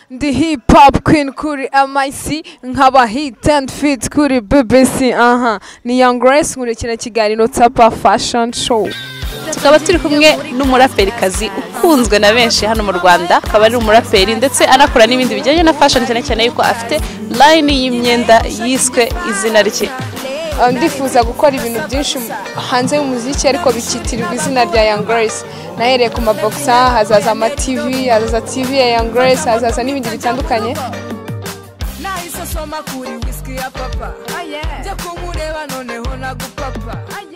ndi hip hop queen kuri MIC nkaba hit and fit kuri BBC aha ni Young Grace nkurikira kiganiro Tapa Fashion Show tukaba turi kumwe n'umuraperikazi ukunzwe na benshi hano mu rwanda akaba ari umuraperi ndetse anakora n'ibindi bijyanye na fashion cyane cyane yuko afite line y'imyenda yiswe izina rye Uh, ndifuza gukora ibintu byinshi mu- hanze y'umuziki ariko bikitirirwa izina rya Young Grace nahereye ku maboksa hazaza ama TV hazaza TV ya Young Grace hazaza n'ibindi bitandukanye nahise soma kuri whisky ya papa njya kumureba noneho nagupapa